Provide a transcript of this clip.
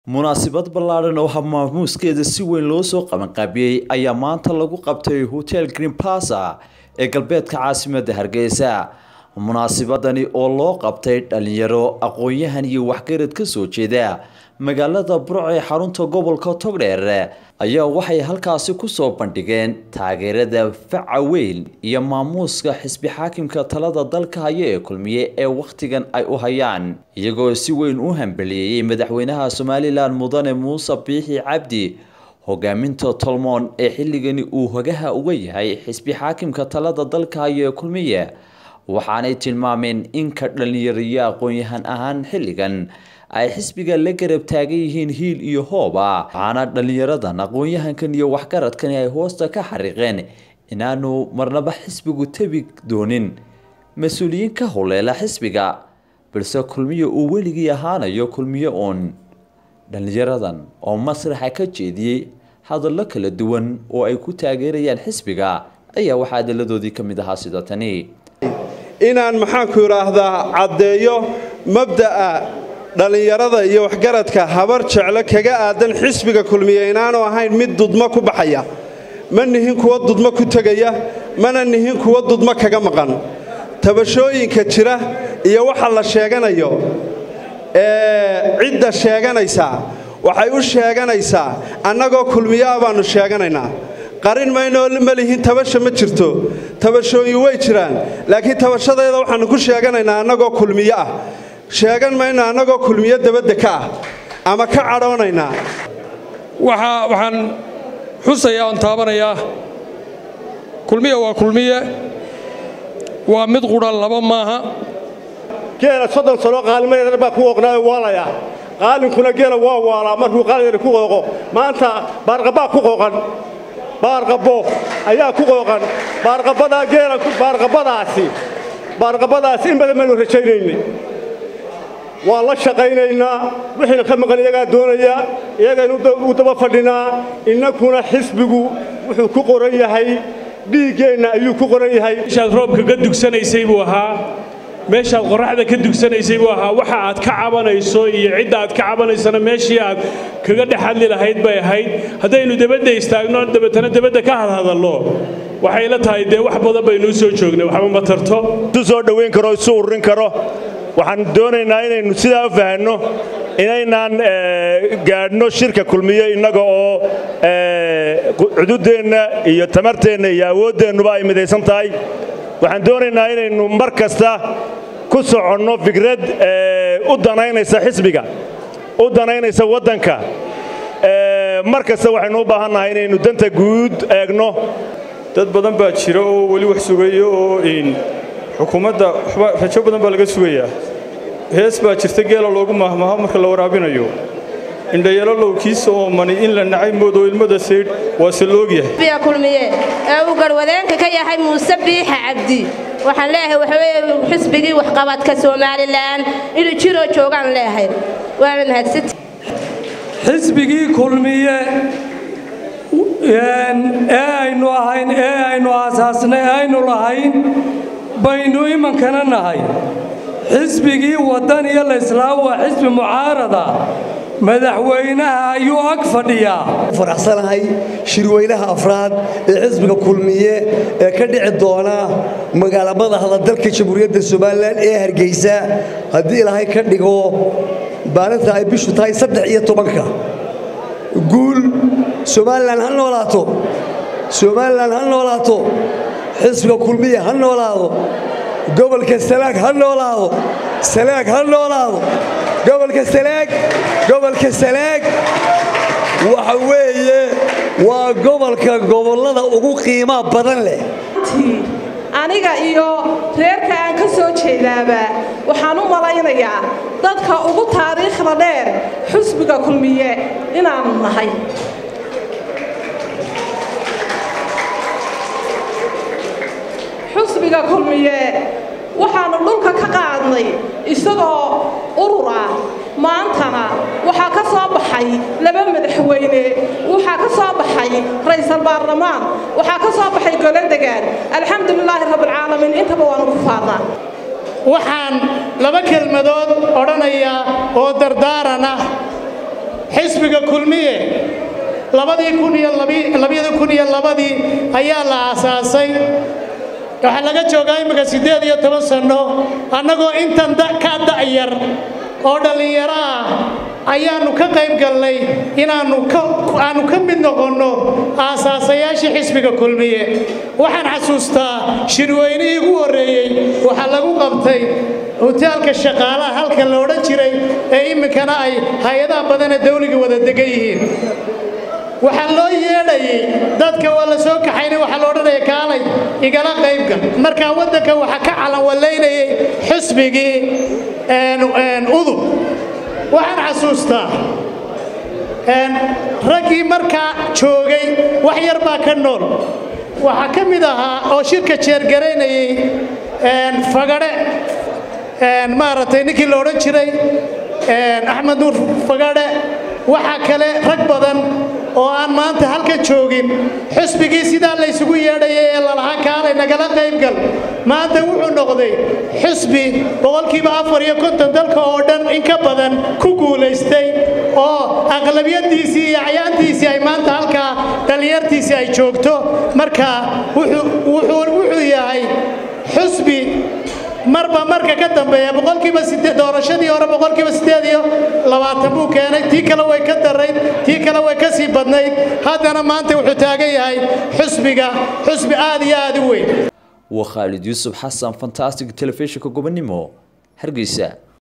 munaasabad ballaadhan oo habmaamuuskeeda si weyn loo soo qabanqaabiyey ayaa maanta lagu qabtay hotel green plaza ee galbeedka caasimadda hargeysa munaasabadani oo loo qabtay dhalinyaro aqoon-yahan iyo waxgarad ka soo jeeda magaalada burc ee xarunta gobolka togdheer ayaa waxay halkaasi kusoo bandhigeen taageerada faca weyn iyo maamuuska xisbi xaakimka talada dalka haya ee kulmiye ee wakhtigan ay u hayaan iyagoo si weyn u hambaliyeeyey madaxweynaha somalilan mudane muuse biixi cabdi hogaaminta tolmoon ee xilligani uu hogaha uga yahay xisbi xaakimka talada dalka haya ee kulmiye waxaanay tilmaameen in ka dhalinyariyo aqoon-yahan ahaan xilligan ay xisbiga la garab taagan yihiin hiil iyo hooba waxaana dhalinyaradan aqoon-yahankan iyo waxgaradkani ay hoosta ka xariiqeen inaanu marnaba xisbigu tebi doonin mas-uuliyiin ka huleela xisbiga balse kulmiye uu weligii ahaanayo kulmiye uun dhalinyaradan oo masraxa ka jeediyey hadallo kala duwan oo ay ku taageerayaan xisbiga ayaa waxaa adalladoodii ka mid ahaa sida tani inaan maxaanku idhaahdaa caddeeyo mabda'a dhallinyarada iyo waxgaradka habar jeclo kaga aadan xisbiga kulmiye inaanu ahayn mid dudmo ku baxaya ma nihin kuwa dudmo ku tegaya mana nihin kuwa dudmo kaga maqan tabashooyinka jira iyo waxa la sheeganayo ee cidda sheeganaysaa waxay u sheeganaysaa annagoo kulmiyaa baannu sheeganaynaa qarin maynoo ma lihin tabasha ma jirto tabashooyin way jiraan laakiin tabashadeeda waxaannu ku sheeganaynaa annagoo kulmiyo ah sheegan mayno annagoo kulmiyo dabadda ka ah ama ka cadhoonaynaa waxaan xusayaa oon taabanayaa kulmiye waa kulmiye waa mid qudhan laba maaha geela soddon sano qaalimadeedar baa ku qooqnaayo waalaya qaalinkuna geela waa waalaa markuu qaaligeeda ku qooqo maanta baarqabbaa ku qooqan baarqabbo ayaa ku qooqan baarqabbadaa geela baarqabbadaasi baarqabbadaasi in badan baynu rajaynaynay waa la shaqaynaynaa wixiina ka maqan iyagaa doonaya iyagaynu u daba fadhinaa innakuna xisbigu wuxuu ku qoran yahay dhiiggeenna ayuu ku qoran yahay meeshaad roobka ka dugsanaysay buu ahaa meeshaad qorraxda ka dugsanaysay buu ahaa waxa aad ka cabanayso iyo cidda aad ka cabanaysana meeshii aad kaga dhex hadli lahayd bay ahayd haddaynu debadda istaagno dabeetana debadda ka hadhadallo waxay la tahay dee wax badan baynuu soo joognay waxba ma tarto isu soo dhowayn karo isu ururin karo waxaan doonaynaa inaynu sidaa u fahanno inaynaan gaadhno shirka kulmiye innaga oo cududeenna iyo tamarteenna iyo awooddeennuba ay midaysan tahay waxaan doonaynaa inaynu mar kasta ku soconno fikrad u danaynaysa xisbiga u danaynaysa waddanka mar kasta waxaynu u baahannahay inaynu danta guud eegno dad badan baa jira oo weli wax sugayo oo xukuumadda rajo badan baa laga sugayaa hees baa jirta geela loogu maahmaaho marka la waraabinayo indhayalo lowkiisa oo mani in la nacay moodo ilmada saydh waa se loogyahay kulmiye ee uu garwadeenka ka yahay muuse biixa cabdi waxaan leeyahay waxaweye xisbigii waxqabadka somalilan inuu jiroo joogaan leeyahay waana mahadsati xisbigii kulmiye ee aynu ahayn ee aynu aasaasnay aynu lahayn baynu imankana nahay xisbigii waddan iyo layslaam waa xisbi mucaarada madaxweynaha ayuu ag fadhiyaa faraxsanahay shirweynaha afraad ee xisbiga kulmiye ee ka dhici doona magaala madaxda dalka jamhuuriyadda somalilan ee hargeysa haddii ilaahay ka dhigo maalinta ay bishu tahay saddex iyo tobanka guul somalilan ha noolaato somalilan ha noolaato xisbiga kulmiye ha noolaado gobolka salaag ha noolaado salaag ha noolaado gobolka salaag gobolka salaag waxa weeye waa gobolka gobollada ugu qiimaa badan leh aniga iyo reerka aan ka soo jeedaaba waxaan u malaynayaa dadka ugu taariikhda dheer xusbiga kulmiye inaanu nahay xusbiga kulmiye waxaannu dhulka ka qaadnay isagoo urur ah maantana waxaa ka soo baxay laba madaxweyne waxaa ka soo baxay ra'iisul baarlamaan waxaa ka soo baxay golo degaan alxamdulilaahi rabbilcaalamiin intaba waanu ku faadnaa waxaan laba kelmadood odhanayaa oo dardaaran ah xisbiga kulmiye labadii kun iyo labiyada kun iyo labadii ayaa la aasaasay waxaa laga joogaa imminka siddeed iyo toban sanno annagoo intan ka da'yar oo dhallinyaro ah ayaannu ka qayb galnay inaannu aannu ka mid noqonno aasaasayaashii xisbiga kulmiye waxaan xasuustaa shirweynihii ugu horreeyey waxaa lagu qabtay hutaalka shaqaalaha halka la odhan jiray ee iminkana ay hay-adaha badana dawliga wada degan yihiin waxaa loo yeedhayay dadka waa la soo kaxaynay waxaa la odhanaya kaalay igala qaybgal markaa waddanka waxaa ka calanwallaynayay xisbigii udub waxaan xasuustaa raggii markaa joogay wax yar baa ka nool waxaa ka mid ahaa oo shirka jeergaraynayay fagadhe maaragtay ninkii la odhan jiray axmed nuur fagadhe waxaa kale rag badan oo aan maanta halka joogin xusbigii sidaa laysugu yeedhayay ee lalahaa kaalay nagala qaybgal maanta wuxuu noqday xusbi boqolkiiba afar iyo konton dalka oo dhan in ka badan ku guulaystay oo aqlabiyadiisii iyo acyaantiisii ay maanta halkaa dhallinyartiisii ay joogto marka wuxuu yahay xusbi marba marka ka dambeeya boqolkiiba doorashadii hore boqolkiiba siddeed iyo labaatan buu keenay tii kale way ka darayd tii kale way ka sii badnayd haddana maanta wuxuu taagan yahay xusbiga xusbi aad iyo aad u weyn waa khaalid yuusuf xasan fantastic telefishinka gobonimo hargeysa